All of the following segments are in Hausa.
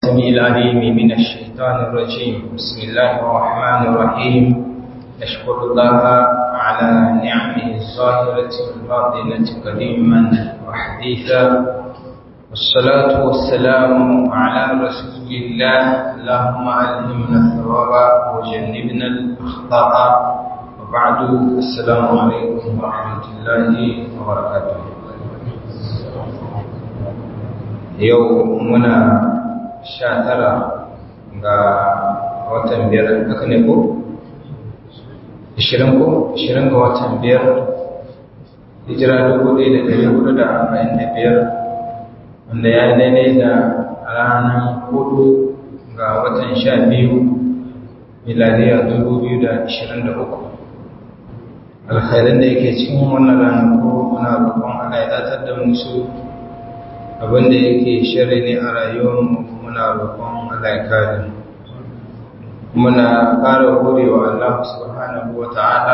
السميع العليم من الشيطان الرجيم بسم الله الرحمن الرحيم نشكر الله على نعمه الظاهرة والباطنة قديما وحديثا والصلاة والسلام على رسول الله اللهم ألهمنا الثواب وجنبنا الأخطاء وبعد السلام عليكم ورحمة الله وبركاته يومنا sha tara ga watan biyar haka ne ko? ishirin ko? ishirin ga watan biyar hijira dubu ɗaya da ɗari hudu da arba'in da biyar wanda ya yi daidai da ranar hudu ga watan sha biyu miladiya dubu biyu da ishirin da uku alkhairan da yake cikin wannan ranar ko muna roƙon Allah ya datar da musu abinda yake shirri ne a rayuwarmu muna roƙon Allah ya kare muna ƙara godewa Allah subhanahu wa ta'ala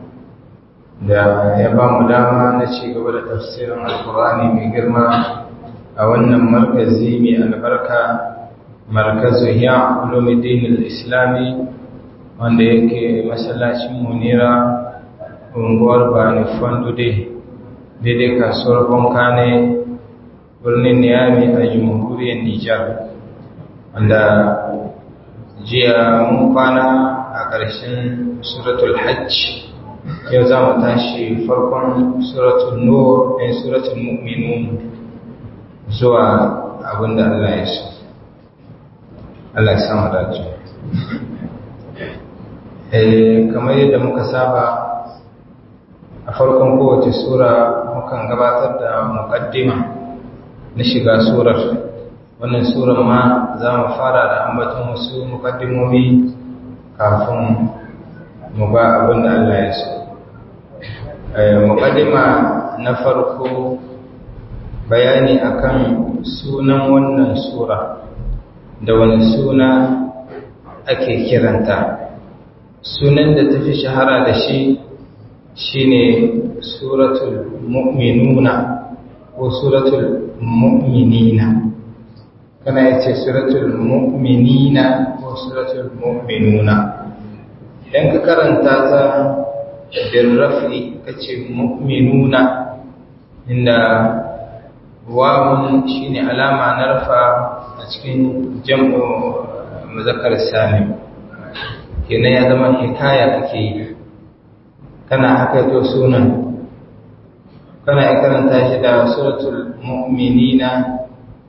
da ya ba mu dama na ci gaba da tafsirin alkur'ani mai girma a wannan markazi mai albarka markazu ya ulumuddin islami wanda yake masallacin munira unguwar bani fandude daidai kasuwar bankane birnin niyami a jamhuriyar nijar wanda jiya mun kwana a ƙarshen suratul hajj yau za mu tashi farkon suratul nur ɗin suratul mu'minun zuwa abinda Allah ya so Allah ya samu dace kamar yadda muka saba a farkon kowace sura mukan gabatar da muƙaddima na shiga surar wannan surar ma za mu fara da ambaton wasu mukaddimomi kafin mu ba abin da Allah ya so mukaddima na farko bayani akan sunan wannan sura da wani suna ake kiranta sunan da tafi shahara da shi shine suratul mu'minuna ko suratul mu'minina kana yace suratul mu'minina ko suratul mu'minuna idan ka karanta ta bil raf'i kace mu'minuna inda wawun shine alama na rafa a cikin jam'u muzakkar salim kenan ya zama hikaya kake yi kana haka to sunan kana karanta shi da suratul mu'minina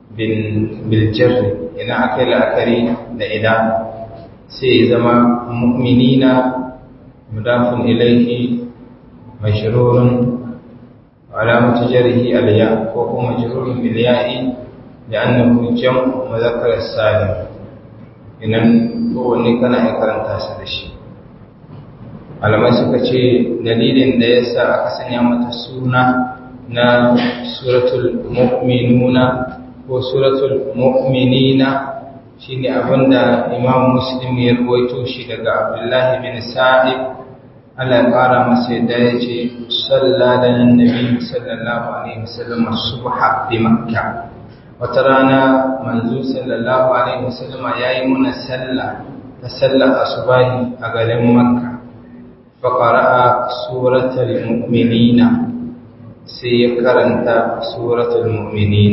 bil jarri ina akai la'akari da idan sai zama mu'minina mudafun ilayhi mashrurun alamatu jarhi al-ya ko kuma majrurun bil ya'i li'annahu jam'u mudhakkar salim inan ko wani kana karanta shi da shi alamai suka ce dalilin da ya sa aka sanya mata suna na suratul mu'minuna ko suratul mu'minina shine abinda imam muslim ya ruwaito shi daga abdullahi bin sa'id Allah ya fara masa yadda ya ce sallallahu alaihi sallallahu alaihi wasallam subha bi makkah wata rana manzo sallallahu alaihi wasallam yayi muna sallah ta sallar asubahi a garin makka فقرأ سورة المؤمنين سيكرنت سورة المؤمنين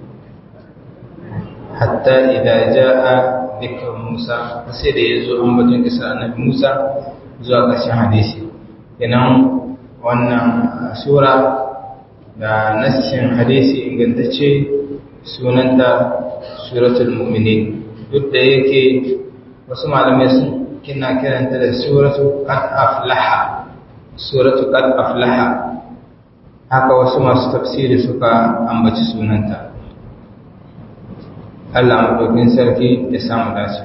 حتى إذا جاء ذكر موسى فسيد يزو أمبتن كسر النبي موسى zuwa ƙarshen hadisi inan wannan sura da nassin hadisi ingantacce sunanta suratul mu'minin duk da yake wasu malamai sun kina kiranta da suratu qad aflaha suratu qad aflaha haka wasu masu tafsiri suka ambaci sunanta Allah madaukin sarki ya samu dace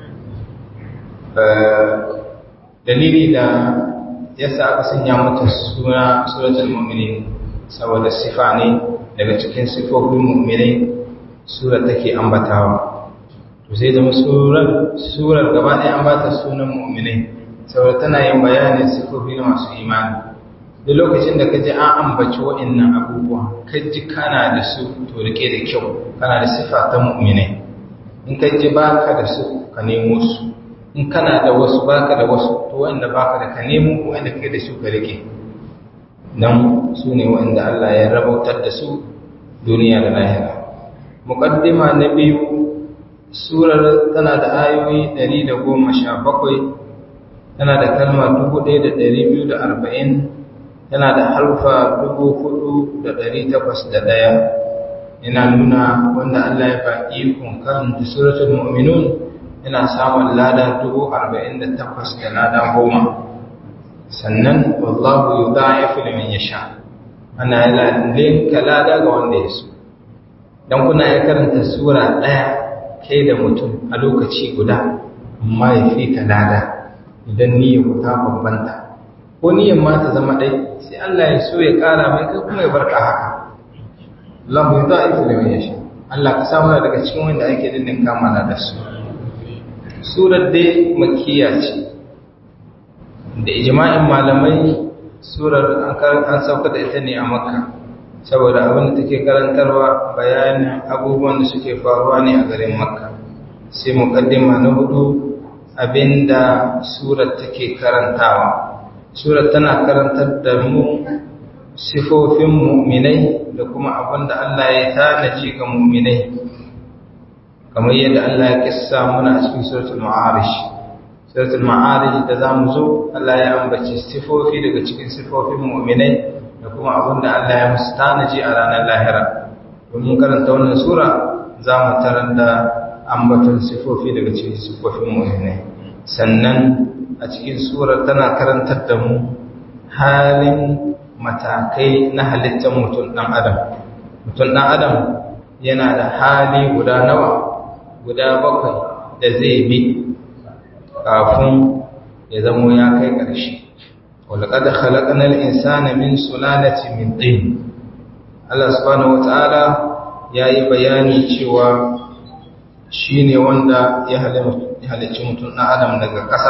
dalili da yasa aka sanya mata suna suratul mu'minin saboda sifa ne daga cikin sifofin mu'minai sura take ambatawa to sai zama surar surar gaba ɗaya an ba ta sunan mu'minai saboda tana yin bayanin sifofi na masu imani da lokacin da ka ji an ambaci wa'annan abubuwa ka ji kana da su to rike da kyau kana da sifa ta mu'minai in ka ji baka da su ka nemo su in kana da wasu baka da wasu to wanda baka da ka nemo wanda kai da su ka rike dan su ne wanda Allah ya rabautar da su duniya da lahira muqaddima na biyu surar tana da ayoyi 117 tana da kalma 1240 tana da harfa 4801 yana nuna wanda Allah ya faɗi kun karanta suratul mu'minun yana samun lada 48 da lada goma sannan wallahu yudha'ifu liman yasha ana linka lada ga wanda ya so dan kuna ya karanta sura daya kai da mutum a lokaci guda amma ya fi ka lada idan niyyar ku ta bambanta ko niyyar ma ta zama dai sai Allah ya so ya kara mai kai kuma ya barka haka Allah ya da'ifu liman yasha Allah ka samu daga cikin wanda ake dindin kamala da su surar dai makkiya ce da ijma'in malamai surar an sauka da ita ne a makka saboda abin da take karantarwa bayanin abubuwan da suke faruwa ne a garin makka sai mukaddima na hudu abinda surar take karantawa surar tana karantar da mu sifofin mu'minai da kuma abin da Allah ya tanaji ga mu'minai kamar yadda Allah ya kissa muna a cikin suratul ma'arish suratul ma'arij da zamu zo Allah ya ambaci sifofi daga cikin sifofin mu'minai da kuma abin da Allah ya musu tanaji a ranar lahira domin karanta wannan sura zamu tarar da ambaton sifofi daga cikin sifofin mu'minai sannan a cikin surar tana karantar da mu halin matakai na halittar mutum dan adam mutum dan adam yana da hali guda nawa guda bakwai da zai bi kafin ya zamo ya kai ƙarshe walƙada khalaƙanar insana min sulalati min ɗin Allah subhanahu wata'ala ya yi bayani cewa shi ne wanda ya halicci mutum na adam daga ƙasa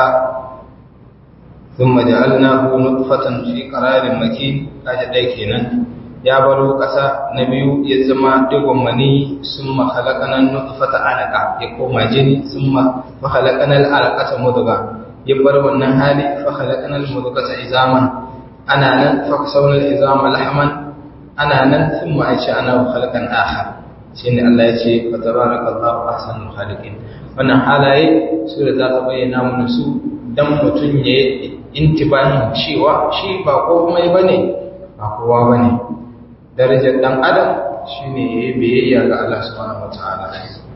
sun maja'alna nutfatan fi ƙararin maki kaji ɗai kenan ya baro ƙasa na biyu ya zama digon mani sun mahalakanan nutfata alaka ya koma jini sun mahalakanan alakata muduga ya bar wannan hali fahalakanan mudugata izaman ana nan fakasaunar izama lahaman ana nan sun ma'aici ana halakan aha shi ne Allah ya ce fa tabaraka Allahu ahsanul khaliqin wannan halaye su da za ta bayyana mana su dan mutum ya intibahin cewa shi ba komai bane ba kowa bane darajar dan adam shine yayi biyayya ga Allah subhanahu wataala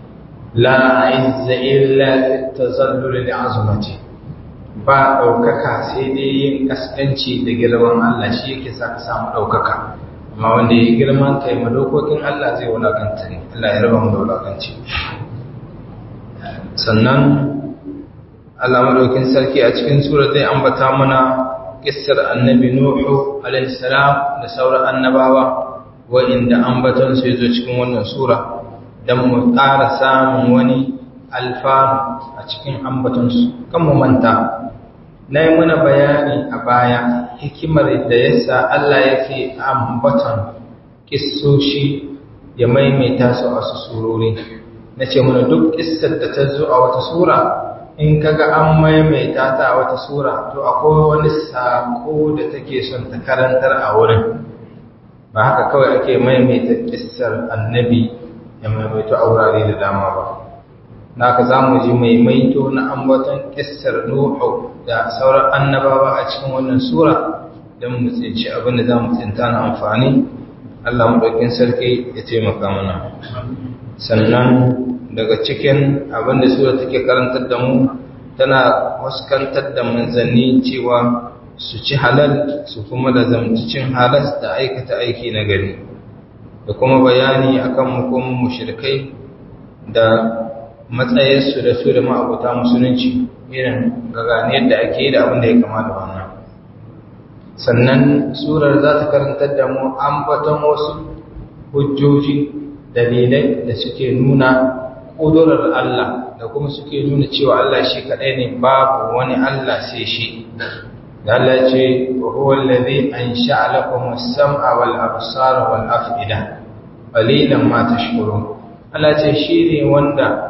la izza illa fi tazallul li'azmati ba daukaka sai dai yin kaskanci da girman Allah shi yake sa ka samu daukaka amma wanda yayi girman kai ma dokokin Allah zai wulakanta ne Allah ya raba mu da wulakanci sannan Allah madaukin sarki a cikin sura zai ambata mana kissar annabi Nuhu alaihi salam da sauran annabawa wa'inda ambatonsu ya zo cikin wannan sura don mu ƙara samun wani alfanu a cikin ambatonsu kan mu manta na yi muna bayani a baya hikimar da yasa Allah yake ambaton kissoshi ya maimaita su a wasu surori na ce muna duk kissar da ta zo a wata sura in kaga an maimaita ta a wata sura to akwai wani sako da take son ta karantar a wurin ba haka kawai ake maimaita kissar annabi ya maimaito a wurare da dama ba na ka za mu ji maimaito na ambaton kissar nuhu da sauran annabawa a cikin wannan sura don mu tsinci abin da za mu tsinta na amfani allah maɗaukin sarki ya taimaka mana sannan daga cikin abin da sura take karantar da mu tana waskantar da manzanni cewa su ci halal su kuma da zamci cin halas da aikata aiki na gari da kuma bayani akan hukumin mushrikai da matsayinsu da su da ma'abuta musulunci irin gagane yadda ake yi da abin da ya kama da wannan sannan surar za ta karantar da mu ambaton wasu hujjoji dalilai da suke nuna ƙudurar Allah da kuma suke nuna cewa Allah shi kaɗai ne babu wani Allah sai shi da Allah ce wa huwa allazi ansha'a lakum as-sam'a wal absara wal af'ida qalilan ma tashkurun Allah ce shi ne wanda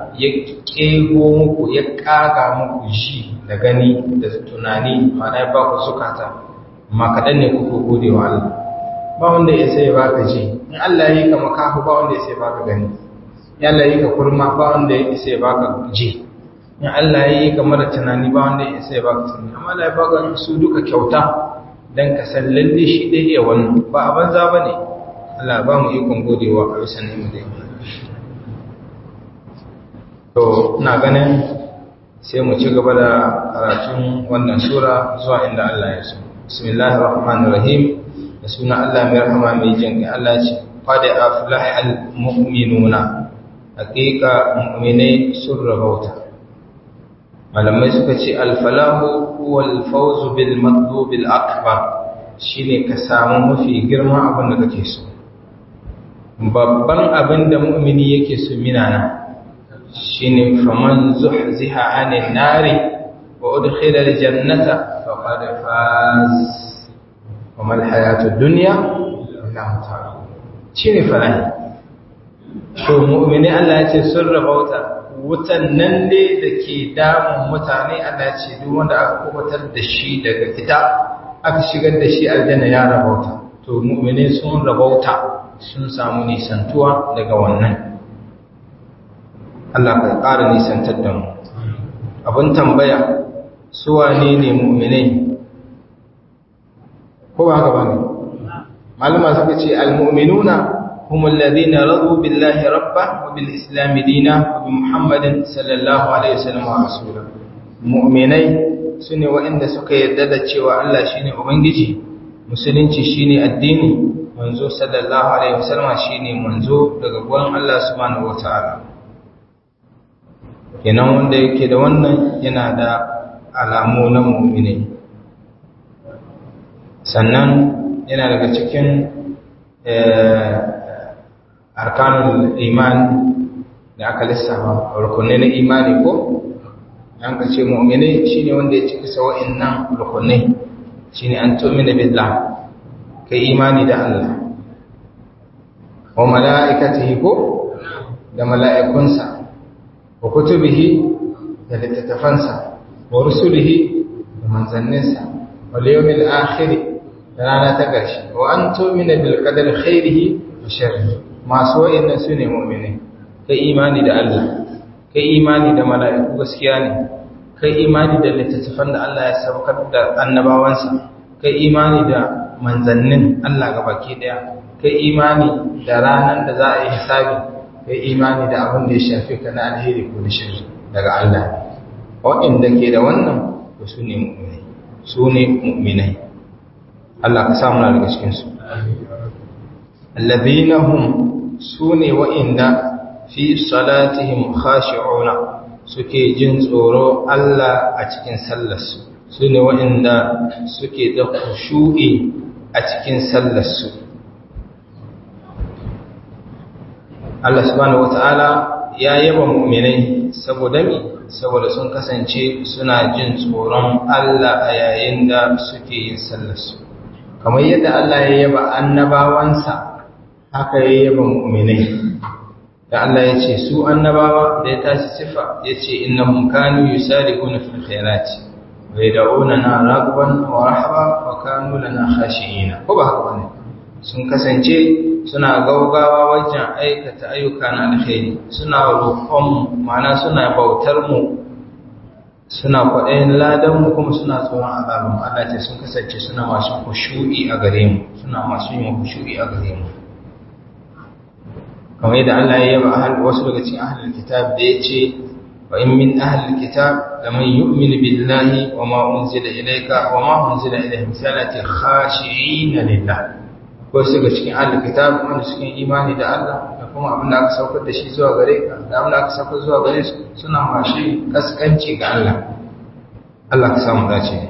ya kego muku ya kaga muku ji da gani da tunani ma'ana ya ba ku zukata amma kaɗan ne kuku gode wa Allah ba wanda ya sai baka ji in Allah ya yi ka makahu ba wanda ya sai baka gani in Allah ya yi ka kurma ba wanda ya sai baka ji in Allah ya yi ka mara tunani ba wanda ya sai baka tunani amma Allah ya baka su duka kyauta dan ka san lalle shi dai iya wannan ba a banza bane Allah ba mu ikon godewa a bisa ne mu dai to ina ganin sai mu ci gaba da karatun wannan sura zuwa inda Allah ya so bismillahir rahmanir rahim da suna Allah mai rahama mai jin kai Allah ce qad aflahal mu'minuna haqiqa mu'minai sun rabauta malamai suka ce al-falahu huwa al-fawz bil matlub al-akbar shine ka samu mafi girma abin da kake so babban abin da mu'mini yake so minana shine faman zuhziha 'anil nari wa udkhila al-jannata faqad faz wa mal hayatud dunya illa mata shine falahi to mu'mini Allah ya ce sun rabauta wutan nan ne da ke damun mutane Allah ya ce duk wanda aka kubutar da shi daga ita aka shigar da shi aljanna ya rabauta to mu'mini sun rabauta sun samu nisantuwa daga wannan Allah ka ƙara nisantar da mu abin tambaya su wane ne mu'minai ko ba haka bane malama suka ce almu'minuna هم الذين رضوا بالله ربا وبالإسلام دينا وبمحمد صلى الله عليه وسلم ورسوله مؤمنai sune waɗanda suka yarda da cewa Allah shine ubangiji musulunci shine addini manzo sallallahu alaihi wasallam shine manzo daga gurin Allah subhanahu wataala kenan wanda yake da wannan yana da alamu na mu'mini sannan yana daga cikin arkanul iman da aka lissafa rukunai na imani ko an ka ce mu'mini shine wanda ya cika sa wa'annan rukunai shine an tu'mina billah kai imani da Allah wa mala'ikatihi ko da mala'ikunsa wa kutubihi da littattafansa wa rusulihi da manzanninsa wal yawmil akhir da rana ta ƙarshe wa an tu'mina bil qadari khairihi wa sharrihi masu wa'annan su ne mu'minai kai imani da Allah kai imani da mala'iku gaskiya ne kai imani da littattafan da Allah ya saukar da annabawansa kai imani da manzannin Allah baki daya kai imani da ranar da za a yi hisabi kai imani da abin da ya shafi ka na alheri ko da shirri daga Allah waɗanda ke da wannan to su ne mu'minai su ne mu'minai Allah ka samu daga cikin su alladhina hum sune wa'inda fi salatihim khashi'una suke jin tsoro Allah a cikin sallarsu sune wa'inda suke da khushu'i a cikin sallarsu Allah subhanahu wata'ala ya yaba mu'minai saboda mi saboda sun kasance suna jin tsoron Allah a yayin da suke yin sallarsu kamar yadda Allah ya yaba annabawansa haka ya yaba mu'minai da Allah ya ce su annabawa da ya tashi sifa ya ce innahum kanu yusariquna fil khairati wa yad'unana ragban wa rahaba wa kanu lana khashi'ina ko ba haka bane sun kasance suna gaugawa wajen aikata ayyuka na alkhairi suna roƙon ma'ana suna bautar mu suna kwaɗayin ladan mu kuma suna tsoron azabin Allah ce sun kasance suna masu khushu'i a gare mu suna masu yin khushu'i a gare mu kamar yadda Allah ya yaba ahal wasu daga cikin ahlul kitab da yace wa in min ahlul kitab laman yu'minu billahi wa ma unzila ilayka wa ma unzila ilayhim salati khashi'ina lillah wasu daga cikin ahlul kitab wanda suke imani da Allah da kuma abin da aka saukar da shi zuwa gare ka da abin da aka saukar zuwa gare su suna mashi kaskanci ga Allah Allah ka samu dace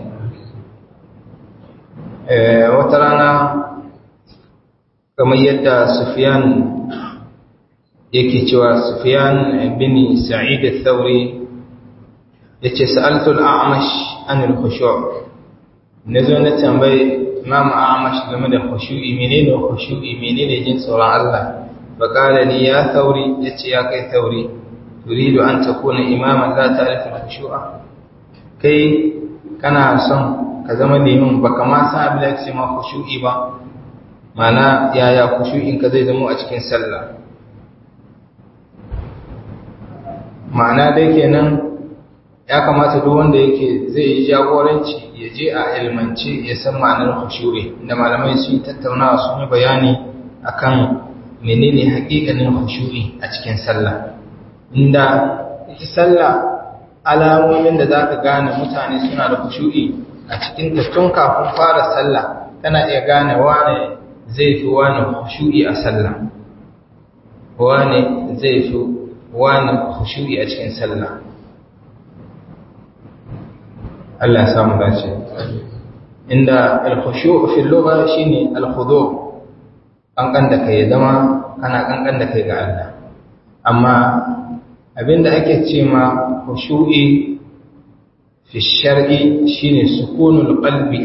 eh wata rana kamar yadda Sufyan yake cewa Sufyan bin Sa'id al-Thawri yace sa'altu al-A'mash an al-khushu' nazo na tambaye Imam A'mash game da khushu'i menene khushu'i menene jin tsoron Allah fa qala li ya Thawri yace ya kai Thawri turidu an takuna imaman la ta'rifu al-khushu'a kai kana son ka zama liman baka ma san abin da yake ma khushu'i ba mana yaya khushu'in ka zai zama a cikin sallah ma'ana dai kenan ya kamata duk wanda yake zai yi jagoranci ya je a ilmance ya san ma'anar khushu'i da malamai sun tattaunawa sun yi bayani akan menene haƙiƙanin khushu'i a cikin sallah inda ita sallah alamomin da zaka gane mutane suna da khushu'i a cikin ta tun kafin fara sallah kana iya gane wane zai fi wani khushu'i a sallah wane zai fi wani khushu'i a cikin sallah Allah ya samu dace inda al-khushu' fi lugha shine al-khudu' kankan da kai zama kana kankan da kai ga Allah amma abinda ake ce ma khushu'i fi shar'i shine sukunul qalbi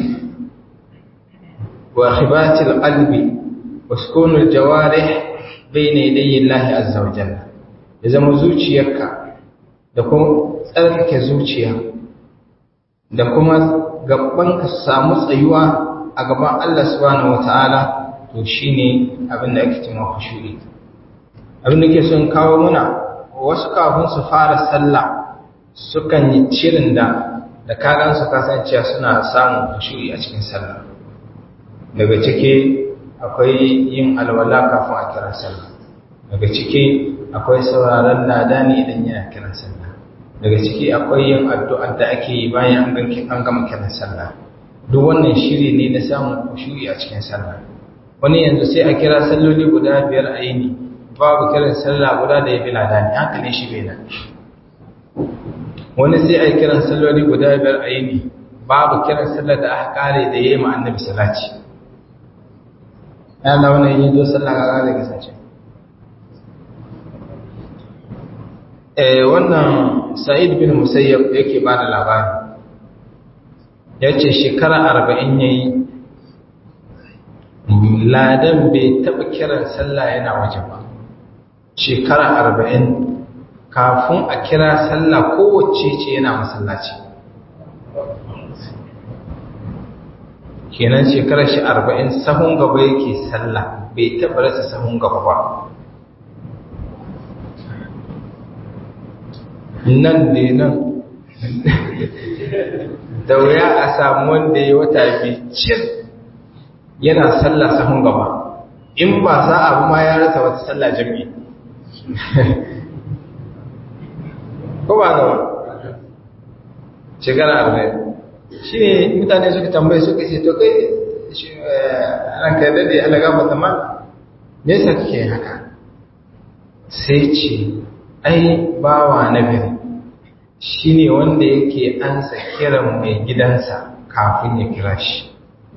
wa khibatil qalbi wa sukunul jawarih bayna yadayi Allah azza wa jalla ya zama zuciyarka da kuma tsarkake zuciya da kuma gabanka su samu tsayuwa a gaban Allah subhanahu wataala to shine abin da ake cewa khushu'i abin da ke son kawo muna wasu kafin su fara sallah sukan yi cirin da da kagan su kasancewa suna samun khushu'i a cikin sallah daga ciki akwai yin alwala kafin a kira sallah daga ciki akwai sauraron lada ne idan yana kiran sallah daga ciki akwai yin addu'ar da ake yi bayan an gama kiran sallah duk wannan shiri ne na samun khushu'i a cikin sallah wani yanzu sai a kira salloli guda biyar a yini babu kiran sallah guda da ya fi ladani hankalin shi bai nan wani sai a kiran salloli guda biyar a yini babu kiran sallah da aka kare da ya yi ma annabi salati ya na wani yi zo sallah ga kare kasance wannan sa'id bin musayyab yake ba da labari ya ce shekara arba'in ya yi ladan bai taɓa kiran sallah yana waje ba shekara arba'in kafin a kira sallah kowace ce yana masallaci kenan shekarar shi arba'in sahun gaba yake sallah bai taɓa rasa sahun gaba ba nan ne nan da wuya a samu wanda ya wata bicin yana sallah sahun gaba in ba za a ma ya rasa wata sallah jami'i ko ba gaba shekara arba'in shi ne mutane suka tambaye suka ce to kai ranka yadda da alaga mata ma me yasa kake haka sai ce ai bawa na gari shi ne wanda yake ansa kiran mai gidansa kafin ya kira shi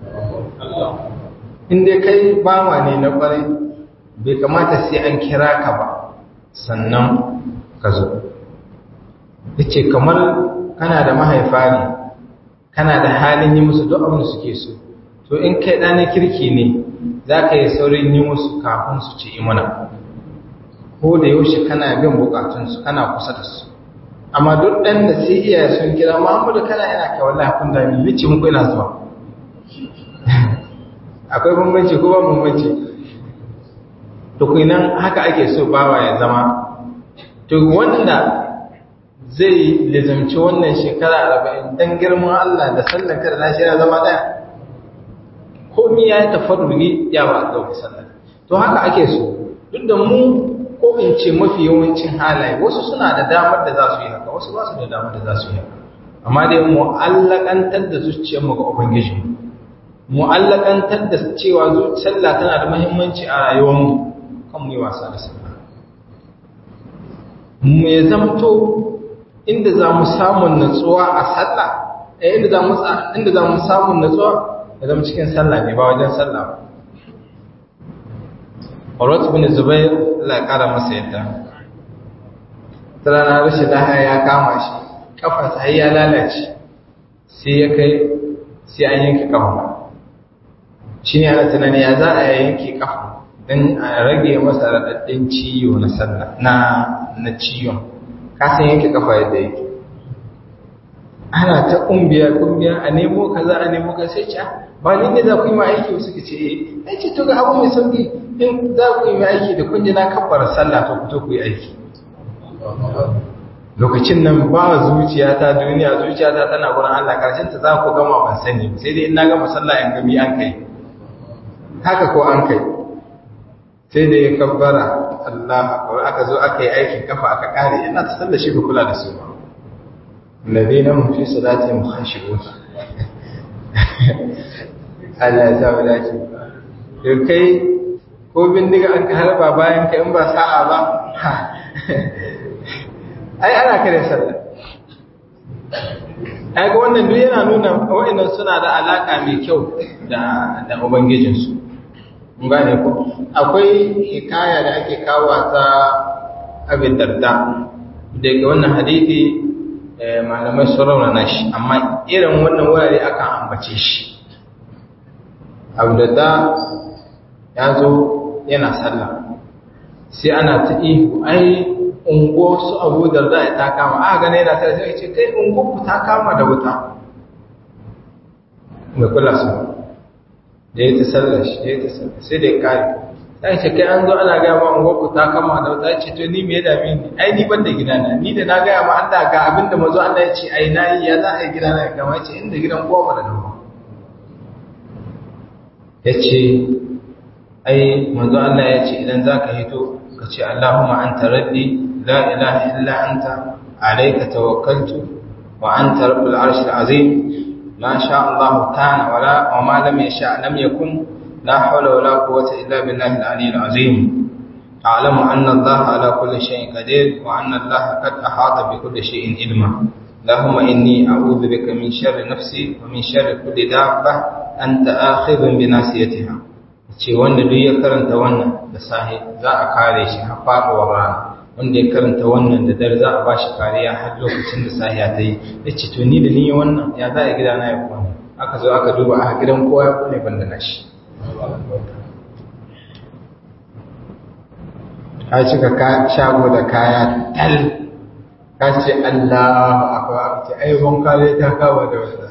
inda kai bawa ne na kwarai bai kamata sai an kira ka ba sannan ka zo yace kamar kana da mahaifa ne kana da halin yi musu duk abin da suke so to in kai ɗana kirki ne za ka yi saurin yi musu kafin su ce imana ko da yaushe kana bin bukatunsu kana kusa da su amma duk ɗan da sai iyaye sun kira Muhammadu kana yana kai wallahi kun da ni ce muku ina zuwa akwai bambanci ko ba bambanci to kuinan haka ake so bawa ya zama to wanda zai lizamci wannan shekara arba'in dan girman Allah da sallar kada na shirya zama daya komi ya yi tafarrugi ya ba ɗauki sallar to haka ake so duk da mu ko in ce mafi yawancin halaye wasu suna da damar da za su yi haka wasu ba su da damar da za su yi haka amma dai mu'allakantar da zuciyarmu ga ubangiji mu'allakantar da cewa sallah tana da muhimmanci a rayuwarmu kan mu yi wasa da sallah mu ya zamto inda za mu samun natsuwa a sallah eh inda za mu inda za mu samun natsuwa ya zama cikin sallah ne ba wajen sallah ba Urwat bin Zubair Allah ya kara masa yadda. Tsarana rashin lahaya ya kama shi, kafarsa har ya lalace, sai ya kai sai an yanke kafa. Shi ne ana tunani ya za a yanke kafa don a rage masa raɗaɗɗen ciwo na sallah na na ciwon. kasan yanke kafa yadda yake ana ta kumbiya kumbiya a nemo kaza a nemo ka sai ce ba ni ne za ku yi ma aiki wasu ka ce eh ai ce to ga abu mai sauki in za ku yi ma aiki da kun ji na kabbara sallah to ku to ku yi aiki lokacin nan ba zuciya ta duniya zuciya ta tana gurin Allah karshen ta za ku gama ban sani sai dai in na gama sallah in gami an kai haka ko an kai sai da ya kabbara Allah akbar aka zo aka yi aikin kafa aka kare ina ta sallar shi ka kula da su ba الذين هم في صلاتهم خاشعون Allah ya sa mu dace to kai ko bindiga an harba bayan ka in ba sa'a ba ai ana kare sallah ai ga wannan duk yana nuna wa'annan suna da alaka mai kyau da da ubangijin su mun gane ko akwai hikaya da ake kawo ta abin darda daga wannan hadisi malamai sun raunana shi amma irin wannan wurare akan ambace shi abdada ya zo yana sallah sai ana ta ihu ai ungo su abu da za ta kama a gane yana tare sai ce kai ungo ku ta kama da wuta mai kula su da ya ta sallar shi ya ta sallar sai da ya kare sai ce kai an zo ana gaya ma ungo ku ta kama da wuta ce to ni me ya dame ni ai ni ban da gidana ni da na gaya ma Allah ga abinda mazo Allah ya ce ai nayi ya za a yi gidana ya kama ya ce inda gidan kowa ba da dawo ya ce ai manzo Allah ya ce idan za ka hito ka ce Allahumma anta rabbi la ilaha illa anta alayka tawakkaltu wa anta rabbul arshil azim ma sha Allah kana wala wa ma lam yasha lam yakun la hawla wala quwwata illa billahi al-aliyyil azim أعلم أن الله على كل شيء قدير وأن الله قد أحاط بكل شيء علما اللهم إني أعوذ بك من شر نفسي ومن شر كل دابة anta akhidun bi nasiyatiha ce wanda duk ya karanta wannan da sahi za a kare shi har faduwar rana wanda ya karanta wannan da dare za a ba shi kariya har lokacin da sahiya ta yi ya ce to ni da ni wannan ya za a gida na ya kwana aka zo aka duba a gidan kowa ya kone banda na shi ka cika shago da kaya tal ka ce Allah akwai abu ce ai ban kare ta kawo da wannan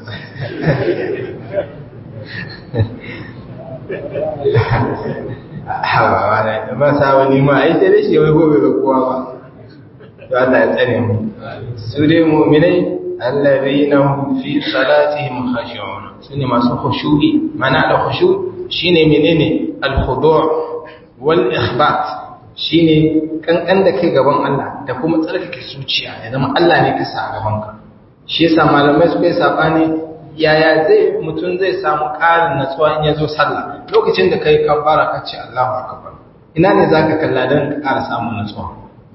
hawa wala da ba sa wani ma ai sai shi wai gobe ga kowa ba to Allah ya tsare mu su dai mu'minai allazina hum fi salatihim khashi'un sune masu khushu'i mana da khushu' shine menene al-khudu' wal ikhbat shine kankan da kai gaban Allah da kuma tsarkake zuciya ya zama Allah ne ka sa a gaban ka shi yasa malamai suka yi sabani yaya zai mutum zai samu ƙarin natsuwa in ya zo sallah lokacin da ka yi kabbara ka ce Allahu akbar ina ne za ka kalla don ka ƙara samun natsuwa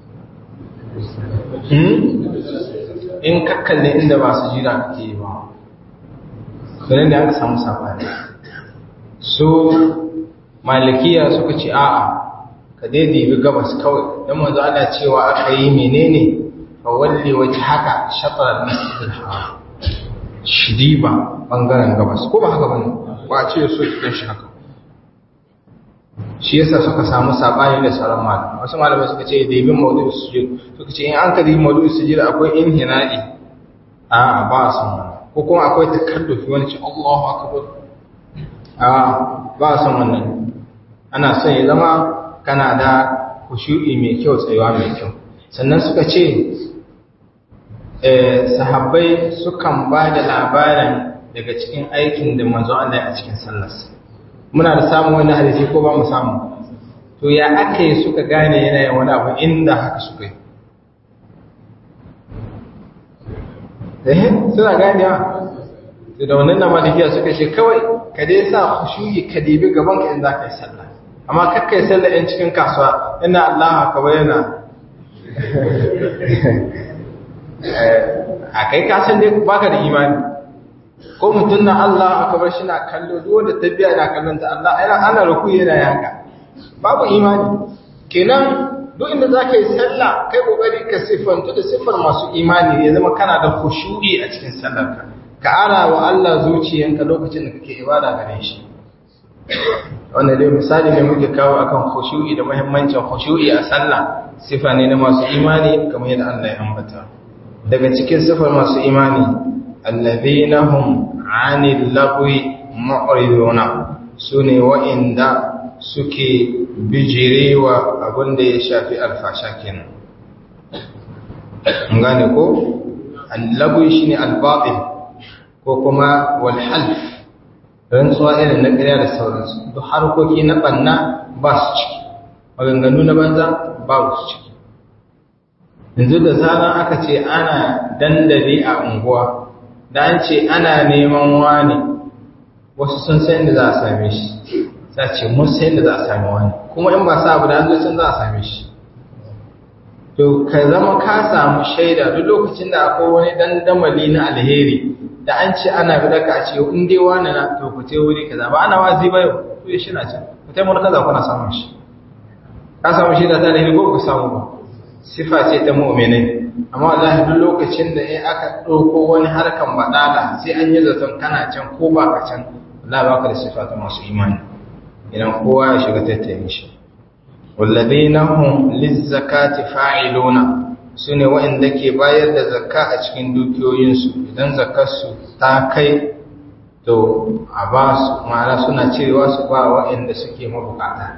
in ka kalle inda ba su jira ka ke ba ganin da aka samu sabani su malikiya suka ce a'a ka daidai bi gabas kawai don manzo ana cewa aka yi menene fa walli waje haka shatar masjidil haram shiriba bangaren gabas ko ba haka bane ba a ce so kitan shi haka shi yasa suka samu sabani da sauran malamai wasu malamai suka ce da yin maudu'u sujud suka ce in an ka yi maudu'u sujud akwai inhina'i a ba a san wannan ko kuma akwai takallufi wani ce Allahu akbar a ba a san wannan ana son ya zama kana da kushu'i mai kyau tsayuwa mai kyau sannan suka ce sahabbai sukan ba da labarin daga cikin aikin da manzo Allah a cikin sallarsa muna da samun wani hadisi ko ba mu samu to ya aka yi suka gane yana yin wani abu inda haka suka yi eh suna ganewa to da wannan malikiya suka ce kawai ka dai sa khushuyi ka dibi gaban ka in za ka yi sallah amma kakkai sallah in cikin kasuwa ina Allah ka bayyana a kai kasan dai baka da imani ko mutum na Allah aka bar shi na kallo duk wanda tabiya na kallon ta Allah ai ana ruku yana yanka babu imani kenan duk inda zaka yi sallah kai kokari ka sifantu da sifar masu imani ya zama kana da khushu'i a cikin sallarka ka ara wa Allah zuciyanka lokacin da kake ibada gare shi wannan dai misali ne muke kawo akan khushu'i da muhimmancin khushu'i a sallah sifa ne na masu imani kamar yadda Allah ya ambata daga cikin sifar masu imani allazina hum 'anil lagwi mu'riduna sune wa'inda suke bijirewa abinda ya shafi alfasha kenan an gane ko al-lagwi shine al-batil ko kuma wal half rantsuwa irin na ƙarya da sauransu duk harkoki na banna ba su ciki maganganu na banza ba su ciki yanzu da zaran aka ce ana dandali a unguwa da an ce ana neman wani wasu sun san da za a same shi za ce mun san da za a same wani kuma in ba sa abu da hanzu sun za a same shi to ka zama ka samu shaida duk lokacin da akwai wani dandamali na alheri da an ce ana bi daga a ce in dai wani na to ku ce wuri kaza ba ana wazi ba yau to ya shi na can ku taimaka kaza kuna samun shi ka samu shaida ta alheri ko ku samu ba sifa ce ta mu'minai amma wallahi duk lokacin da in aka ɗauko wani harkan badala sai an yi zaton kana can ko ba ka can wallahi baka da sifa ta masu imani idan kowa ya shiga tattayin shi walladheena hum lizzakati fa'iluna sune waɗanda ke bayar da zakka a cikin dukiyoyinsu idan zakkarsu ta kai to a ba su ma'ana suna cirewa su ba waɗanda suke mabukata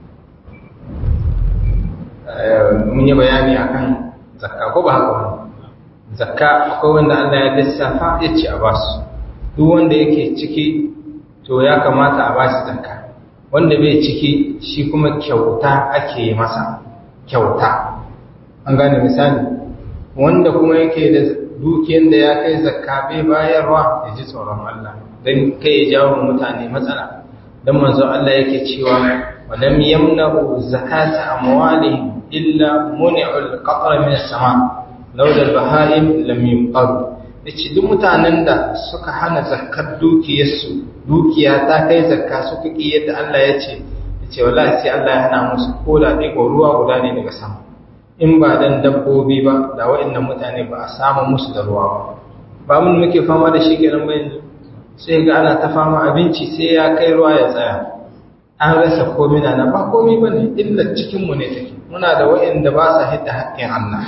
mun yi bayani akan zakka ko ba haka wani zakka akwai wanda Allah ya lissafa ya ce a basu duk wanda yake ciki to ya kamata a bashi zakka wanda bai ciki shi kuma kyauta ake masa kyauta an gane misali wanda kuma yake da dukiyar da ya kai zakka bai bayarwa ya ji tsoron Allah don kai ya jawo mutane matsala don manzo Allah yake cewa walam yamna'u zakata amwalihim illa muni'ul qatra min as-sama laula al-baha'im lam yumqaru yace duk mutanen da suka hana zakkar dukiyarsu dukiya ta kai zakka suka ki yadda Allah ya ce yace wallahi sai Allah ya hana musu koda dai ruwa guda ne daga sama in ba dan dabbobi ba da waɗannan mutane ba a samu musu da ruwa ba ba mun muke fama da shi kenan ba yanzu sai ga ana ta fama abinci sai ya kai ruwa ya tsaya an rasa komai na ba komai bane illa cikin mu ne take muna da waɗanda ba sa hidda haƙƙin Allah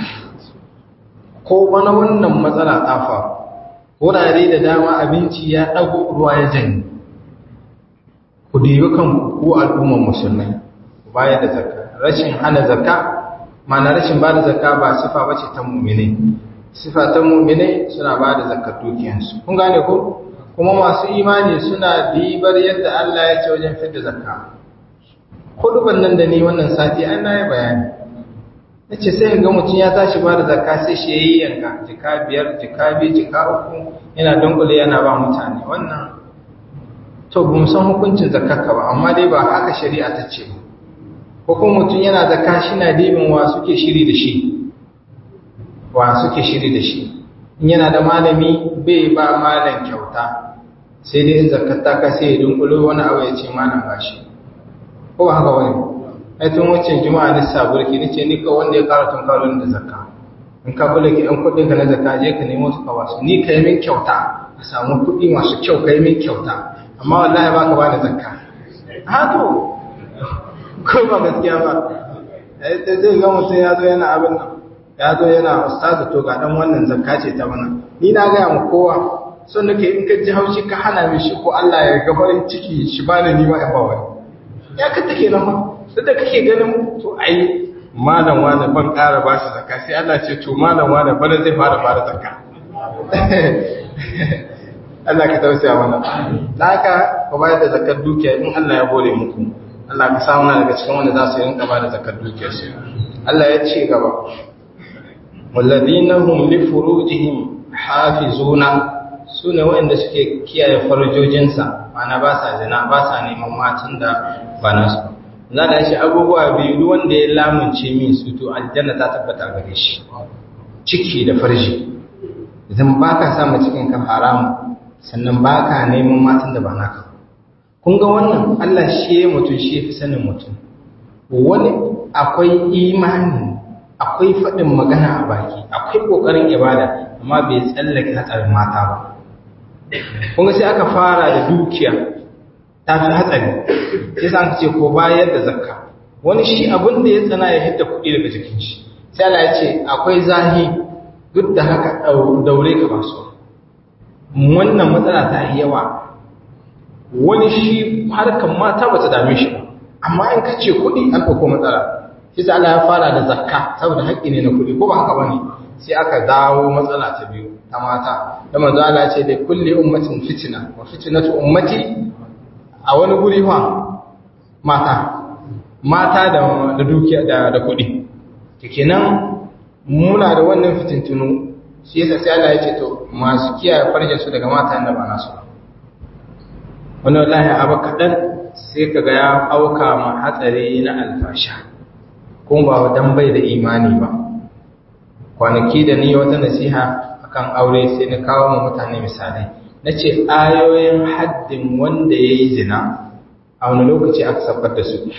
ko bana wannan matsala ta faru wurare da dama abinci ya ɗago ruwa ya janye ku dibi kanku ko al'ummar musulmai ku bayar da zakka rashin hana zakka ma'ana rashin ba da zakka ba sifa bace ta mu'mine sifa ta mu'mine suna ba da zakkar dukiyansu kun gane ko kuma masu imani suna dibar yadda Allah ya ce wajen fitar zakka kuduban nan da ni wannan sati an na yi bayani na ce sai ga mutum ya tashi ba da zakka sai shi ya yi yanka jika biyar jika biyu jika uku yana dunkule yana ba mutane wannan to ba san hukuncin zakkarka ba amma dai ba haka shari'a ta ce ko kuma mutum yana zakka shi na dibin wa suke shiri da shi wa suke shiri da shi in yana da malami bai ba malam kyauta sai dai in zakkar ta ka sai ya dunkulo wani abu ya ce malam ba shi ko ba haka wani ai tun wacce juma'a ni saburki ni ce ni ka wanda ya kara tun kawo da zakka in ka kula ki ɗan kuɗin ka na zakka je ka nemo su ka wasu ni ka yi min kyauta ka samu kuɗi masu kyau ka yi min kyauta amma wallahi ba ka ba da zakka ha to ko ba gaskiya ba zai ga mutum ya zo yana abin nan ya zo yana ustazu to ga dan wannan zakka ce ta bana ni na gaya ma kowa son nake in ka ji haushi ka hana min shi ko Allah ya ga farin ciki shi bani ni ma in ba wani ya ka take nan ma duk da kake ganin to ai malam wani ban ƙara ba shi zakka sai Allah ce to malam wani bana zai fara fara zakka Allah ka tausaya mana haka ka bayar da zakkar dukiya in Allah ya bore muku Allah ka samu na daga cikin wanda za su rinka ba da zakkar dukiyar su Allah ya ce gaba walladhina hum li furujihim hafizuna sune waɗanda suke kiyaye farjojinsa mana ba sa zina ba sa neman matan da ba nasu za da shi abubuwa biyu duk wanda ya lamunce min su to aljanna ta tabbata gare shi ciki da farji idan baka sa mu cikin ka haramu sannan baka neman matan da ba naka kun ga wannan Allah shi ya mutum shi ya fi sanin mutum wani akwai imani akwai faɗin magana a baki akwai ƙoƙarin ibada amma bai tsallake hatsarin mata ba kun ga sai aka fara da dukiya ta fi hatsari sai sa ce ko bayar da zakka wani shi abin da ya tsana ya hidda kuɗi daga jikin shi sai Allah ya ce akwai zahi duk da haka daure ka ba su wannan matsala ta yi yawa wani shi harkar mata ba ta dame shi ba amma in ka ce kuɗi an ɗauko matsala shi sai Allah ya fara da zakka saboda haƙƙi ne na kuɗi ko ba haka bane sai aka dawo matsala ta biyu ta mata da manzo Allah ce da kulli ummatin fitna wa fitnatu ummati a wani guri fa mata mata da da dukiya da da kuɗi kenan muna da wannan fitintunu shi yasa sai Allah ya ce to masu kiyaye farjin su daga mata da ba nasu wannan wallahi abu kadan sai kaga ya auka ma hatsari na alfasha kuma ba dan bai da imani ba kwanaki da ni wata nasiha akan aure sai na kawo mu mutane misalai nace ayoyin haddin wanda yayi zina a wani lokaci aka saukar da su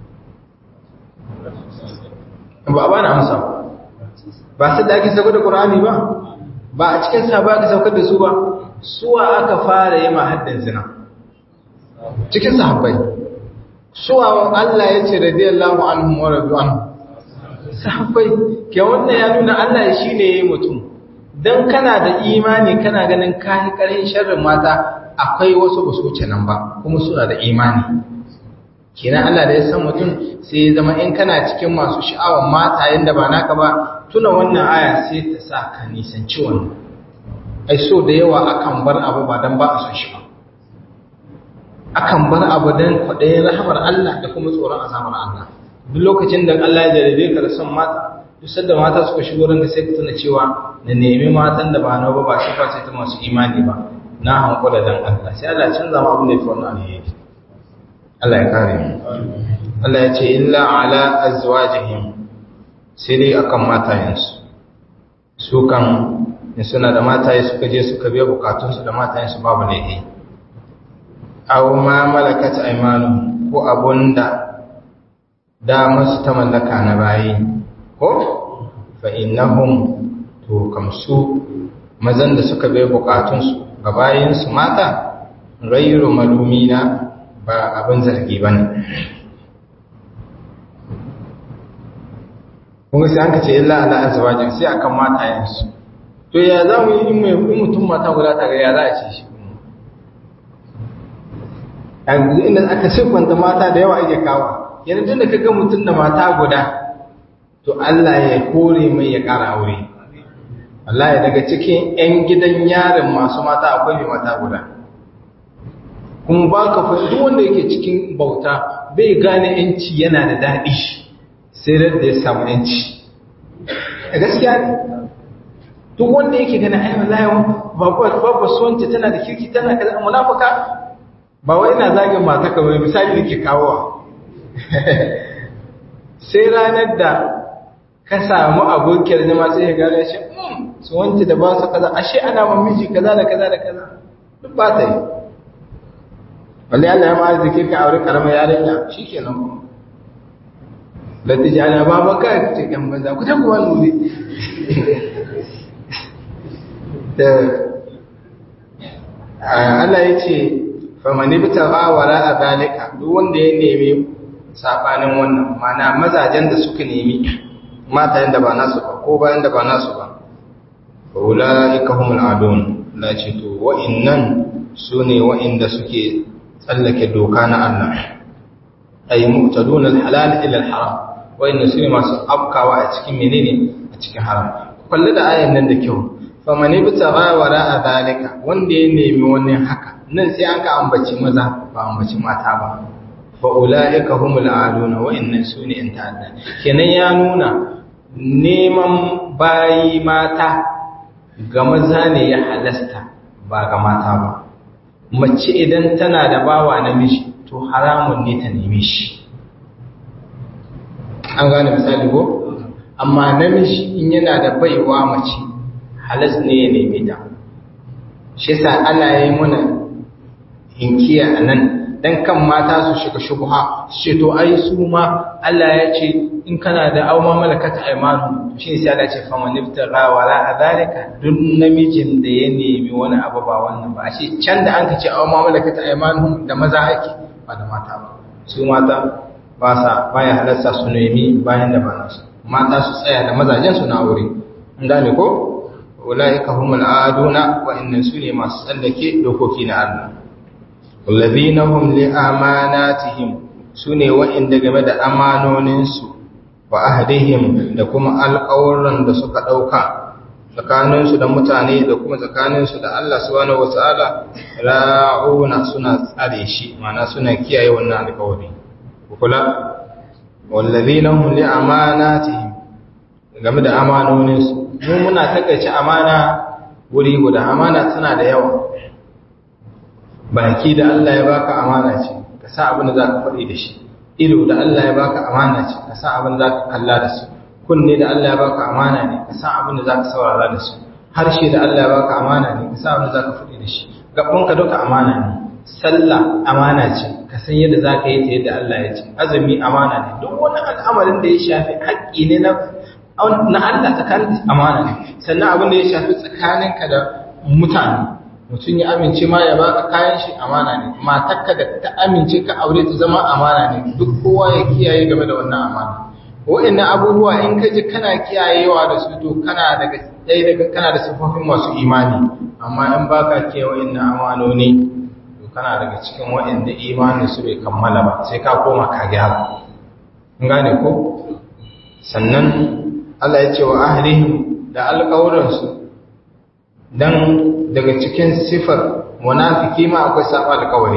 ba ba na amsa ba su da ake saukar da Qur'ani ba ba a cikin sa ba aka saukar da su ba suwa aka fara yi ma haddin zina cikin sahabbai suwa Allah ya ce radiyallahu anhum wa radu anhu sahabbai ke wannan ya nuna Allah shi ne ya yi mutum don kana da imani kana ganin kayi ƙarin sharrin mata akwai wasu ba su wuce nan ba kuma suna da imani kenan Allah da ya san mutum sai ya zama in kana cikin masu sha'awar mata yadda ba naka ba tuna wannan aya sai ta sa ka nisanci wannan ai so da yawa akan bar abu ba don ba a son shi ba akan bar abu don kwaɗayin rahamar Allah da kuma tsoron azabar Allah duk lokacin da Allah ya jarabe ka da son mata duk sanda mata suka shigo ranka sai ka tuna cewa na nemi matan da ba na ba ba sifa sai ta masu imani ba na hankula dan Allah sai Allah canza mu abin da yake wannan alheri Allah ya kare mu Allah ya ce illa ala azwajihim sai dai akan matayensu su kan in suna da mataye suka je suka biya bukatunsu da matayensu babu laifi aw ma malakat aymanuhum ko abunda damar su ta mallaka na bayi ko fa innahum to kamsu mazan da suka bai bukatunsu ga bayinsu mata ghayru malumina ba abin zargi bane kuma sai an ka ce illa ala azwajin sai akan matayensu to ya za mu yi in mai mutum mata guda ta ga ya za a ce shi yanzu inda aka siffanta mata da yawa ake kawo yanzu tun da kaga mutum da mata guda to Allah ya kore mai ya ƙara aure Allah ya daga cikin 'yan gidan yarin masu mata akwai mai mata guda kuma ba ka fa duk wanda yake cikin bauta bai gane yanci yana da daɗi sai da ya samu yanci a gaskiya ne duk wanda yake gane ai wallahi babba suwanci tana da kirki tana kaza munafika ba wai ina zagin mata ka bai misali nake kawowa sai ranar da ka samu abokiyar zama sai ya gane shi su wanci da ba su kaza ashe ana mamiji kaza da kaza da kaza duk ba ta yi wanda Allah ya ma'ar zike ka aure karamar yarinya shi ke nan kuma lati ji ana ba baka ce kan banza ku ta kuwa nuri da Allah ya ce famani bi wara a zalika duk wanda ya nemi sabanin wannan mana mazajen da suka nemi matayen da ba nasu ba ko bayan da ba nasu ba fa ulaika humul adun la ce to wa'innan sune wa'inda suke tsallake doka na Allah ay mu'tadun al-halal ila al-haram wa'inda sune masu afkawa a cikin menene a cikin haram kullu da ayan nan da kyau faman ibtagha wara zalika wanda ya nemi wani haka nan sai an ka ambaci maza ba ambaci mata ba fa ulaika humul aduna wa inna suni in ta'adda kenan ya nuna neman bayi mata ga maza ne ya halasta ba ga mata ba mace idan tana da bawa namiji to haramun ne ta neme shi an gane misali ko amma namiji in yana da baiwa mace halas ne ya neme ta shi yasa Allah ya yi mana hinkiya a nan dan kan mata su shiga shubha ce to ai su ma Allah ya ce in kana da auma malakata aymanu to shi sai Allah ya ce fa man iftara wala adalika duk namijin da ya nemi wani abu ba wannan ba shi can da an ka ce auma malakata aymanu da maza ake ba da mata ba su mata ba sa baya halarta su nemi bayan da ba nasu mata su tsaya da mazajen su na aure an gane ko ulaika humul aduna wa inna sune masu tsallake dokoki na Allah wallazina hum li amanatihim sune wa'inda game da amanonin su wa ahdihim da kuma alƙawuran da suka dauka tsakanin su da mutane da kuma tsakanin su da Allah subhanahu wataala ra'una suna tsare shi ma'ana suna kiyaye wannan alƙawari kula wallazina hum li amanatihim game da amanoninsu mu muna takaice amana wuri guda amana tana da yawa baki da Allah ya baka amana ce ka sa abin da zaka faɗi da shi ido da Allah ya baka amana ce ka sa abin da zaka kalla da su kunne da Allah ya baka amana ne ka sa abin da zaka saurara da su harshe da Allah ya baka amana ne ka sa abin da zaka faɗi da shi gabanka duka amana ne sallah amana ce ka san yadda za ka yi ta yadda Allah ya ce azumi amana ne duk wani al'amarin da ya shafi haƙƙi ne na na Allah tsakanin amana ne sannan abin da ya shafi tsakaninka da mutane mutum ya amince ma ya baka kayan shi amana ne matarka da ta amince ka aure ta zama amana ne duk kowa ya kiyaye game da wannan amana wa'annan abubuwa in ka ji kana kiyayewa da su to kana daga ɗaya daga kana da sifofin masu imani amma in baka kiyaye wa'annan amanoni kana daga cikin waɗanda imanin su bai kammala ba sai ka koma ka gyara kun gane ko sannan Allah ya ce wa ahlihim da alƙawuransu dan daga cikin sifar munafiki ma akwai saba alƙawari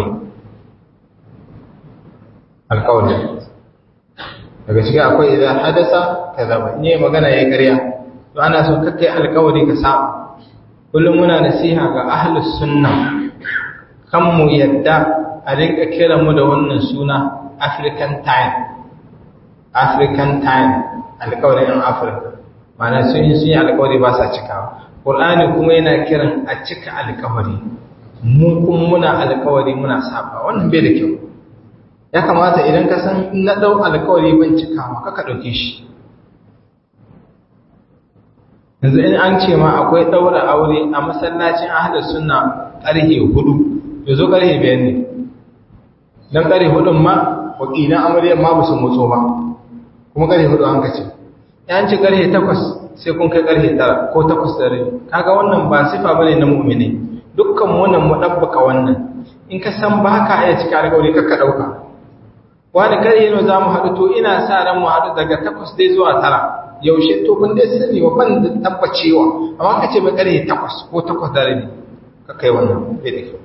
alƙawari daga cikin akwai idan hadasa kazaba ne magana yayi ƙarya to ana so kakkai alƙawari ka saba kullum muna nasiha ga ahlus sunna kan mu yadda a rinka kira mu da wannan suna African time African time alkawarin yan Afirka mana sun yi sun yi alkawari ba sa cikawa Qur'ani kuma yana kiran a cika alkawari mu kuma muna alkawari muna saba wannan bai da kyau ya kamata idan ka san na dau alkawari ban cikawa kaka dauke shi yanzu in an ce ma akwai daura aure a masallacin ahlus sunna ƙarfe hudu ya zo ƙarfe biyar ne don ƙarfe hudun ma wakilan amaryar ma ba su motso ba kuma ƙarfe hudu an kace yan ci ƙarfe takwas sai kun kai ƙarfe tara ko takwas da rai kaga wannan ba sifa bane na mu'mini dukkan wannan mu dabbaka wannan in ka san ba ka iya cika alƙawari ka ɗauka wani ƙarfe ne za mu haɗu to ina sa ran mu haɗu daga takwas dai zuwa tara yaushe to kun dai sani wa ban da tabbacewa amma ka ce mai ƙarfe takwas ko takwas da rabi ka kai wannan bai da kyau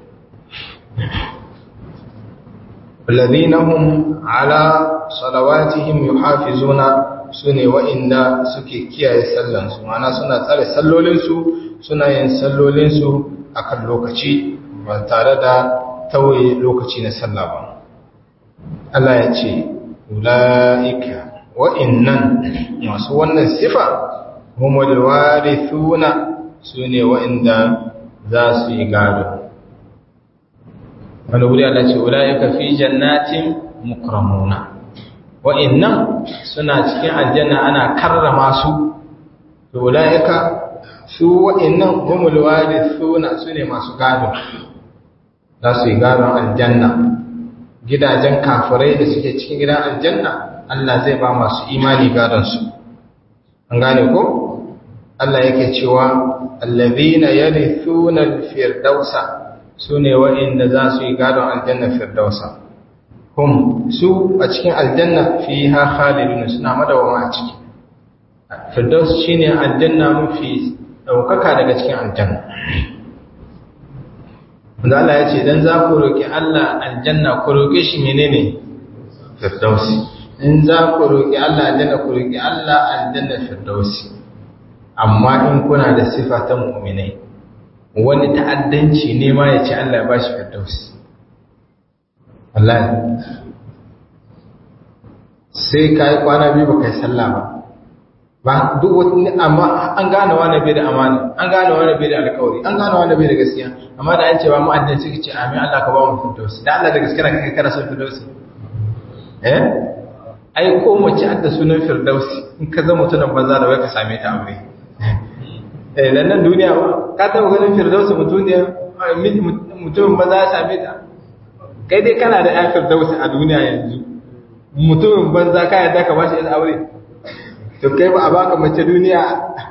الذين هم على صلواتهم يحافظون sune wa'inda suke kiyaye sallansu mana suna tsare sallolinsu suna yin sallolinsu akan lokaci ba tare da tawaye lokaci na sallah ba Allah ya ce ula'ika wa'innan masu wannan sifa humul warithuna sune wa'inda za su yi gado wani wuri Allah ce ula'ika fi jannatin mukramuna wa'annan suna cikin aljanna ana karrama su to ula'ika su wa'annan humul warithuna sune masu gado za su yi gadon aljanna gidajen kafirai da suke cikin gidan aljanna Allah zai ba masu imani gadon su an gane ko Allah yake cewa allazina yarithuna al-firdausa su ne waɗanda za su yi gadon aljanna firdausa hum su a cikin aljanna fi ha khalidun suna madawama a ciki firdaus shine aljanna mafi ɗaukaka daga cikin aljanna wanda Allah ya ce dan za ku roƙi Allah aljanna ku roƙe shi menene firdausi in za ku roƙi Allah aljanna ku roƙi Allah aljanna firdausi amma in kuna da sifa ta mu'minai wani ta'addanci ne ma ya ce Allah ya ba shi firdausi wallahi sai ka yi kwana biyu ba kai sallah ba ba duk wani amma an gane wani bai da amana an gane wani bai da alkawari an gane wani bai da gaskiya amma da an ce ba mu addini suka ce amin Allah ka ba mu firdausi da Allah da gaskiya kai kana son firdausi eh ai ko mace adda sunan firdausi in ka zama mutumin banza da wai ka same ta aure eh dan nan duniya ba ka taba ganin firdausi mutuniya mutumin banza ya same ta kai dai kana da ya firdausi a duniya yanzu mutumin banza ka yadda ka bashi ita aure to kai ba a baka mace duniya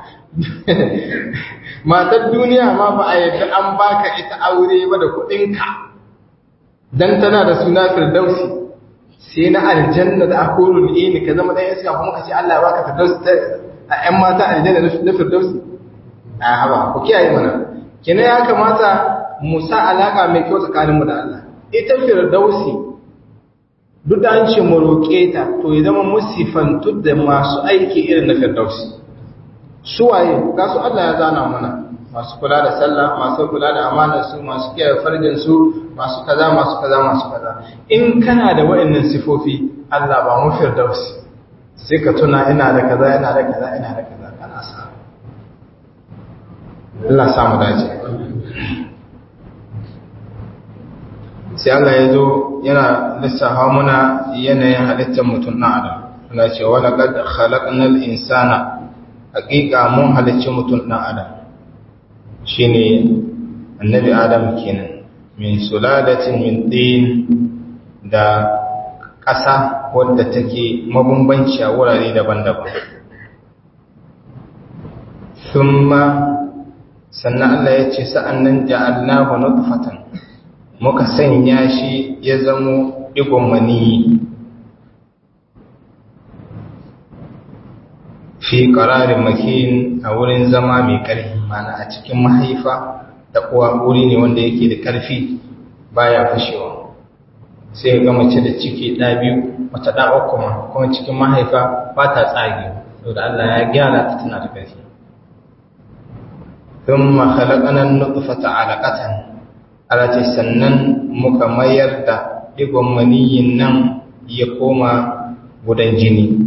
matar duniya ma ba a yadda an baka ita aure ba da kuɗinka dan tana da suna firdausi sai na aljanna da akolul ini ka zama ɗan iska kuma ka ce Allah ya baka firdausi a ƴan mata aljanna na firdausi a haba ku kiyaye mana kina ya kamata mu sa alaka mai kyau tsakanin mu da Allah ita firdausi duk da an ce mu roƙe ta to ya zama musifantu da masu aiki irin na firdausi su waye ga su Allah ya zana mana masu kula da sallah masu kula da amanar su masu kiyaye farjin su masu kaza masu kaza masu kaza in kana da waɗannan sifofi Allah ba mu firdausi sai ka tuna ina da kaza ina da kaza ina da kaza kana sa Allah sa mu dace sai Allah ya zo yana lissafa muna yanayin halittar mutum na adam Allah ce wa laqad khalaqnal insana haqiqa mun halicci mutum na adam shine annabi adam kenan min sulalatin min tin da ƙasa wadda take mabambanci a wurare daban-daban thumma sannan Allah ya ce sa'annan ja'alnahu nutfatan muka sanya shi ya zamo digon maniyi fi ƙararin makin a wurin zama mai ƙarfi mana a cikin mahaifa da kuwa wuri ne wanda yake da ƙarfi baya fashewa sai ga mace da ciki ɗa biyu wata ɗa uku ma kuma cikin mahaifa ba ta tsage saboda Allah ya gyara ta tana da ƙarfi thumma khalaqana an-nutfata 'alaqatan alati sannan muka mayar da digon maniyin nan ya koma gudan jini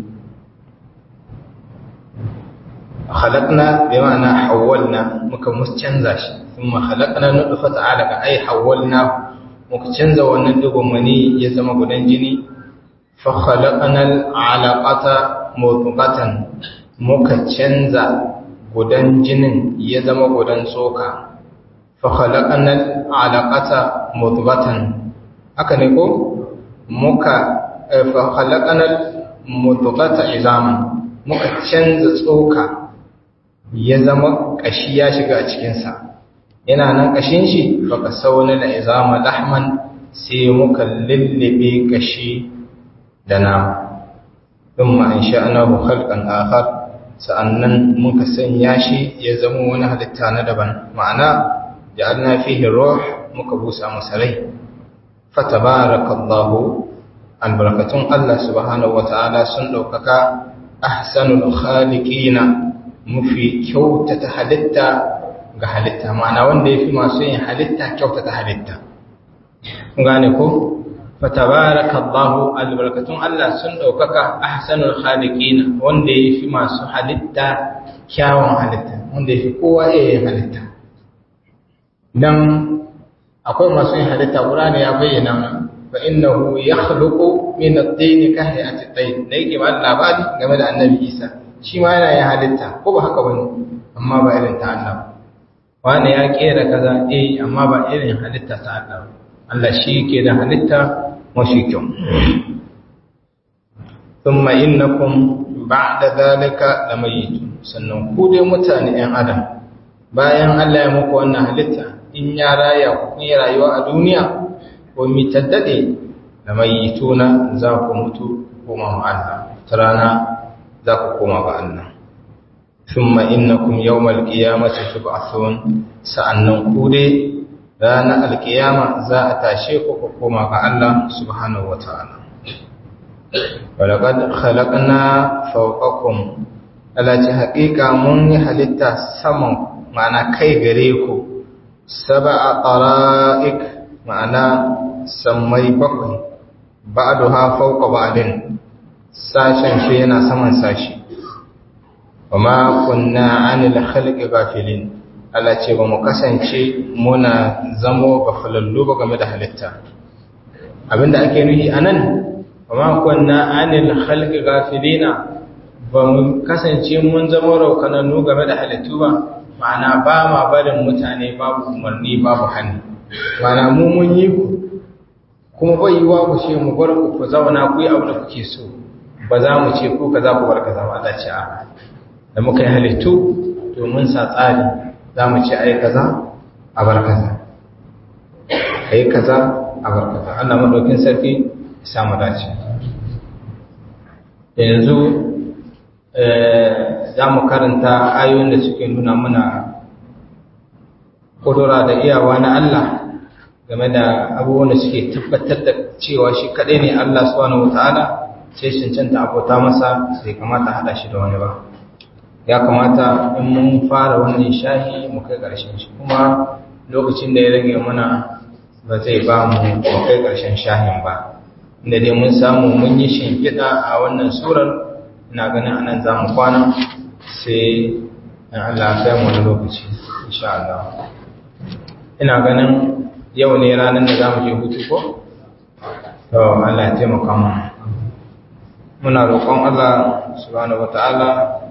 khalaqna bi ma'ana hawwalna muka mus canza shi thumma khalaqna nutfata 'alaqa ay hawwalna muka canza wannan digon mani ya zama gudan jini fa khalaqna al-'alaqata mudghatan muka canza gudan jinin ya zama gudan tsoka fa khalaqna al-'alaqata mudghatan haka ne ko muka fa khalaqna al-mudghata izaman muka canza tsoka ya zama kashi ya shiga a cikinsa yana nan kashin shi faka sauna da izama lahman sai muka lullube kashi da nama thumma insha'nahu khalqan akhar sa'annan muka sanya shi ya zama wani halitta na daban ma'ana ja'alna fihi ruh muka busa masa rai fatabarakallahu albarakatun Allah subhanahu wata'ala sun daukaka ahsanul khaliqina mafi kyautata halitta ga halitta ma'ana wanda ya fi masu yin halitta kyautata halitta gane ko fatabarakallahu albarakatun Allah sun daukaka ahsanul khaliqina wanda ya fi masu halitta kyawun halitta wanda ya fi kowa yin halitta dan akwai masu yin halitta Qur'ani ya bayyana mana fa innahu yakhluqu min at-tin ka hayati at-tayr da yake ba labari game da Annabi Isa shi ma yana yin halitta ko ba haka bane amma ba irin ta Allah wani ya kera kaza eh amma ba irin halitta ta Allah Allah shi ke da halitta mashi kyau thumma innakum ba'da dhalika lamayitun sannan ku dai mutane ɗan adam bayan Allah ya muku wannan halitta in ya raya ku yi rayuwa a duniya ko mi taddade lamayituna za ku mutu koma ma Allah ta rana za ku koma ga Allah thumma innakum yawmal qiyamati tub'athun sa'annan ku dai ranar alkiyama za a tashe ku ku koma ga Allah subhanahu wata'ala walaqad khalaqna fawqakum alati haqiqa mun yi halitta saman ma'ana kai gare ku sab'a qara'ik ma'ana sammai bakwai ba'daha fawqa ba'din sashen shi yana saman sashi wama kunna 'anil khalqi ghafilin Allah ce ba mu kasance muna zamo ga falallu ba game da halitta abinda ake nuhi anan wama kunna 'anil khalqi ghafilina ba mu kasance mun zama raukanannu game da halittu ba ma'ana ba ma barin mutane babu umarni babu hannu ma'ana mu mun yi ku kuma bai yiwa ku ce mu bar ku ku zauna ku yi abu da kuke so ba za mu ce ku kaza ku bar kaza ba Allah ce a da muka yi halittu domin sa tsari za mu ce ai kaza a bar kaza ai kaza a bar kaza Allah madaukin sarki ya samu dace yanzu za mu karanta ayoyin da suke nuna muna kudura da iyawa na Allah game da abubuwan da suke tabbatar da cewa shi kaɗai ne Allah subhanahu wata'ala sai cancanta abota masa sai kamata haɗa shi da wani ba ya kamata in mun fara wannan shahi mu kai ƙarshen shi kuma lokacin da ya rage mana ba zai ba mu mu kai ƙarshen shahin ba inda dai mun samu mun yi shimfiɗa a wannan surar ina ganin anan za mu kwana sai in Allah ya mu wani lokaci insha Allah ina ganin yau ne ranar da za mu je hutu ko to Allah ya taimaka mu muna roƙon Allah subhanahu wataala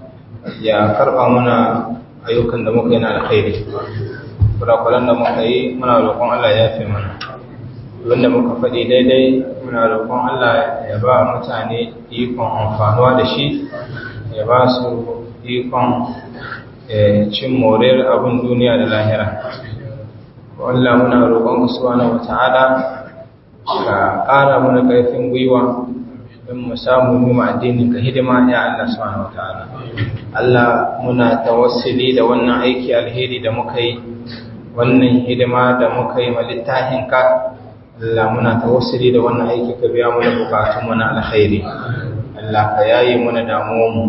ya karɓa muna ayyukan da muka yi na alkhairi kurakuran da muka yi muna roƙon Allah ya yafe mana wanda muka faɗi daidai muna roƙon Allah ya ba mutane ikon amfanuwa da shi ya ba su ikon cin moriyar abin duniya da lahira Allah muna roƙon subhanahu wata'ala ka ƙara mana ƙarfin gwiwa don mu samu mu addinin ka hidima ya Allah subhanahu wata'ala Allah muna tawassuli da wannan aiki alheri da muka yi wannan hidima da muka yi ma littafin ka Allah muna tawassuli da wannan aiki ka biya mana bukatun mu na alkhairi Allah ka yaye mana damuwan mu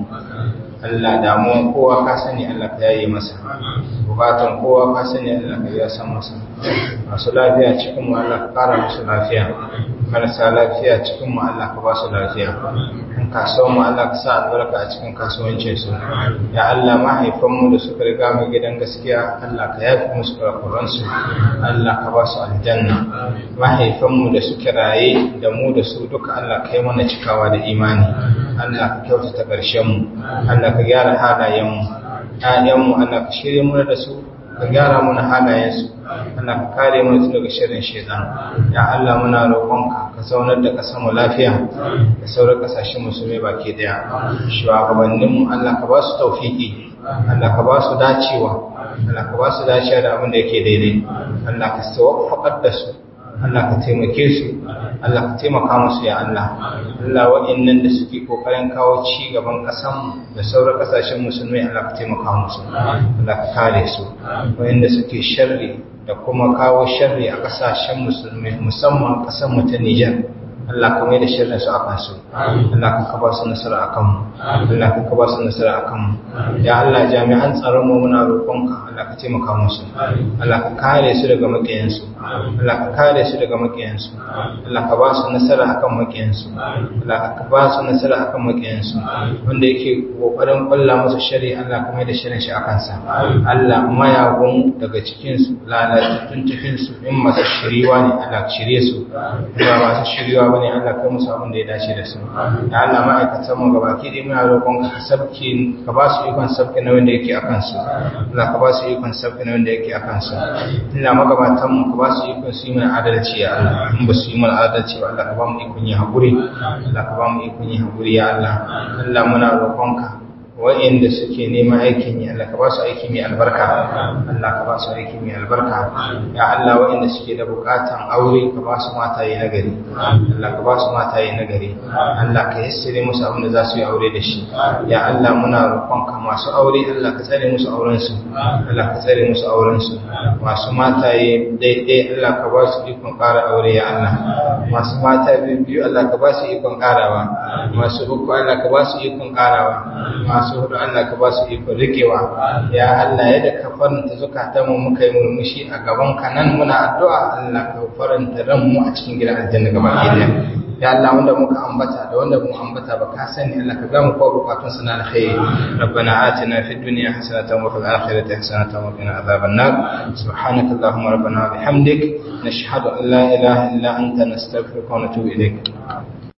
Allah damuwan kowa ka sani Allah ka yaye masa bukatun kowa ka sani Allah ka biya san masa masu lafiya cikin mu Allah ka kara musu lafiya marasa lafiya cikin mu Allah ka ba su lafiya in kasuwan mu Allah ka sa albarka a cikin kasuwancin su ya Allah mahaifan mu da suka riga mu gidan gaskiya Allah ka yafi musu kurakuran su Allah ka ba su aljanna mahaifan mu da suke raye da mu da su duka Allah ka yi mana cikawa da imani Allah ka kyautata ƙarshen mu Allah ka gyara halayen mu ƴaƴan mu Allah ka shirye mu da su ka gyara mana halayensu Allah ka kare mu daga shirin shaitan ya Allah muna roƙonka ka zaunar da ƙasar mu lafiya da sauran ƙasashen musulmai baki daya shugabannin mu Allah ka ba su tawfiki Allah ka ba su dacewa Allah ka ba su dacewa da abin da yake daidai Allah ka tawaffaqar da su Allah ka taimake su Allah ka taimaka musu ya Allah Allah wa'annan da suke kokarin kawo ci gaban kasan da sauran kasashen musulmai Allah ka taimaka musu Allah ka kare su wa'anda suke sharri da kuma kawo sharri a kasashen musulmai musamman kasan mu ta Niger Allah ka mai da shirin su akan su Allah ka kaba su nasara akan mu Allah ka kaba su nasara akan mu ya Allah jami'an tsaron mu muna roƙonka Allah ka taimaka musu Allah ka kare su daga makiyan su Allah ka kare su daga makiyan su Allah ka ba su nasara akan makiyan su Allah ka ba su nasara akan makiyan su wanda yake kokarin kulla musu shari Allah ka mai da shirin shi akan sa Allah mayagun daga cikin su lalatattun cikin su in masu shiriwa ne Allah ka shirye su ba masu shiriwa bane Allah kai musu abin da ya dace da su ya Allah ma'aikatan mu gabaki dai muna roƙon ka sabki ka ba su ikon sabki na wanda yake akan su Allah ka ba su ikon sabki na wanda yake akan su ina magabatan mu ka ba su ikon su yi mana adalci ya Allah in ba su yi mana adalci ba Allah ka ba mu ikon yi hakuri Allah ka ba mu ikon yi hakuri ya Allah Allah muna roƙon ka wa'inda suke neman aikin yi Allah ka ba su aiki mai albarka Allah ka ba su aiki mai albarka ya Allah wa'inda suke da bukatan aure ka ba su mataye na gari Allah ka ba su mataye na gari Allah ka yassire musu abin da za su yi aure da shi ya Allah muna roƙonka masu aure Allah ka tsare musu auren su Allah ka tsare musu auren su masu mataye daidai Allah ka ba su ikon ƙara aure ya Allah masu mata biyu Allah ka ba su ikon ƙarawa masu uku Allah ka ba su ikon ƙarawa masu hudu Allah ka ba su iko rikewa ya Allah yadda ka faranta zukatan mu muka yi murmushi a gaban ka nan muna addu'a Allah ka faranta ran mu a cikin gidan aljanna gaba ɗaya ya Allah wanda muka ambata da wanda mu ambata ba ka sani Allah ka gamu ko bukatun sana alkhairi rabbana atina fid dunya hasanatan wa fil akhirati hasanatan wa qina adhaban nar subhanaka allahumma rabbana wa bihamdik nashhadu an la ilaha illa anta nastaghfiruka wa natubu ilayk